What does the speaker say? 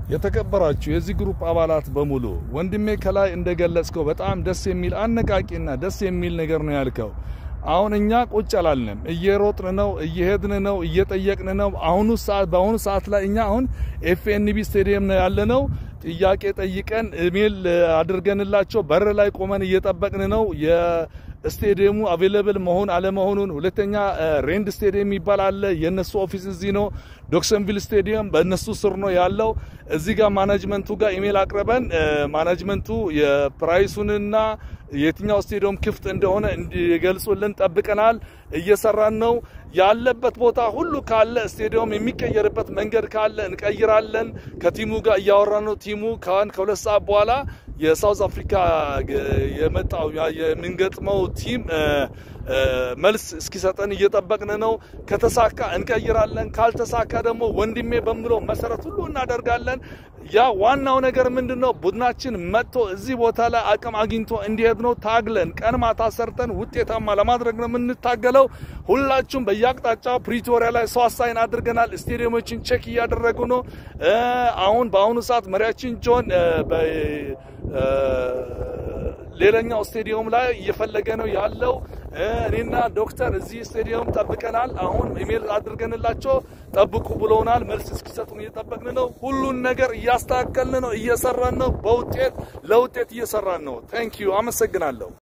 የተከበራችሁ የዚህ ግሩፕ አባላት በሙሉ ወንድሜ ከላይ እንደገለጽከው በጣም ደስ የሚል አነቃቂና ደስ የሚል ነገር ነው ያልከው። አሁን እኛ ቁጭ አላልንም፣ እየሮጥን ነው፣ እየሄድን ነው፣ እየጠየቅን ነው። አሁኑ ሰዓት በአሁኑ ሰዓት ላይ እኛ አሁን ኤፍኤንቢ ስቴዲየም ነው ያለነው። ጥያቄ ጠይቀን ኢሜል አድርገንላቸው በር ላይ ቆመን እየጠበቅን ነው የስቴዲየሙ አቬለብል መሆን አለመሆኑን። ሁለተኛ ሬንድ ስቴዲየም የሚባል አለ። የነሱ ኦፊስ እዚህ ነው። ዶክሰንቪል ስቴዲየም በእነሱ ስር ነው ያለው። እዚህ ጋር ማናጅመንቱ ጋር ኢሜል አቅርበን ማናጅመንቱ የፕራይሱንና የትኛው ስቴዲየም ክፍት እንደሆነ እንዲገልጹልን ጠብቀናል። እየሰራን ነው። ያለበት ቦታ ሁሉ ካለ ስቴዲየም የሚቀየርበት መንገድ ካለ እንቀይራለን። ከቲሙ ጋር እያወራን ነው። ቲሙ ከሁለት ሰዓት በኋላ የሳውዝ አፍሪካ የመጣው የምንገጥመው ቲም መልስ እስኪሰጠን እየጠበቅን ነው። ከተሳካ እንቀይራለን፣ ካልተሳካ ደግሞ ወንድሜ በምለው መሰረት ሁሉ እናደርጋለን። ያ ዋናው ነገር ምንድን ነው? ቡድናችን መጥቶ እዚህ ቦታ ላይ አቅም አግኝቶ እንዲሄድ ነው። ታግለን ቀን ማታ ሰርተን ውጤታማ ለማድረግ ነው የምንታገለው። ሁላችሁም በየአቅጣጫው ፕሪቶሪያ ላይ ሰው አሳይን አድርገናል። ስቴዲየሞችን ቼክ እያደረጉ ነው። አሁን በአሁኑ ሰዓት መሪያችን ጆን ሌላኛው ስቴዲየም ላይ እየፈለገ ነው ያለው። እኔና ዶክተር እዚህ ስቴዲየም ጠብቀናል። አሁን ኢሜል አድርገንላቸው ጠብቁ ብለውናል። መልስ እስኪሰጡን እየጠበቅን ነው። ሁሉን ነገር እያስተካከልን ነው፣ እየሰራን ነው። በውጤት ለውጤት እየሰራን ነው። ታንኪዩ አመሰግናለሁ።